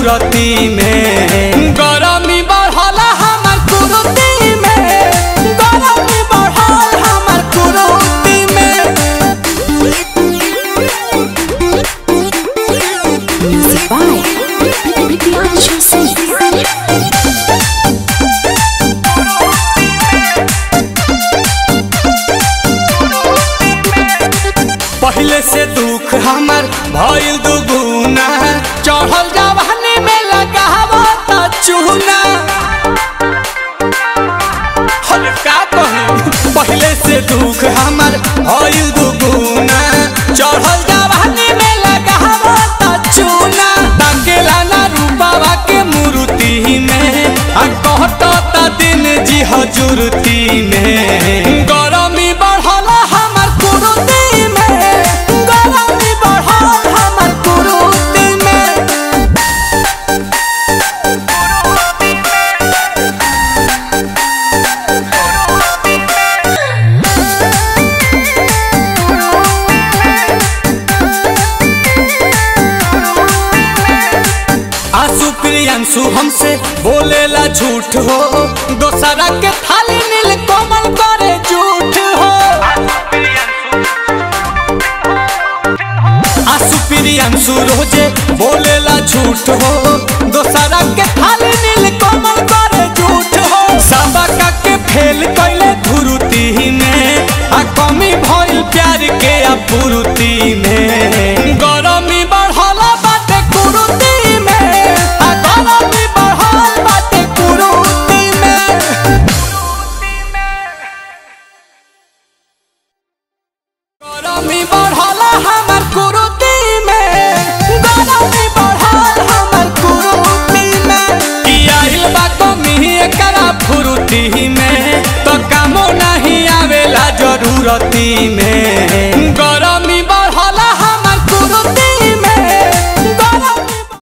सूरती में गरमी बढ़ल हमर कुरुती में गरमी बढ़ल हमर कुरुती में Music by Priyanshu Singh. पहले से दुख हमर भइल दुगुना चढ़ल जवानी में लगावो त चूना हम का कही पहले से दुख हमर भइल दुगुना चढ़ल जवानी में लगावो त चूना ताकेला ना रूपावा के मूर्ति में आ कहत त दिन जी हजूरती में गरमी बढ़ल हमर कुरुती में गरमी बढ़ल हमर कुरुती में आंसू प्रियांशु हमसे बोलेला झूठ हो दोसरा के थाली नील कोमल करे झूठ हो आंसू प्रियांशु रोजे बोलेला झूठ हो दोसरा के थाली नील कोमल करे झूठ हो सबका के फेल कैले धुरुती में आ कमी भइल प्यार के अपुरुती में गरमी बढ़ल बाटे कुरुती में आ गरमी बढ़ल बाटे कुरुती में गरमी बढ़ल हमर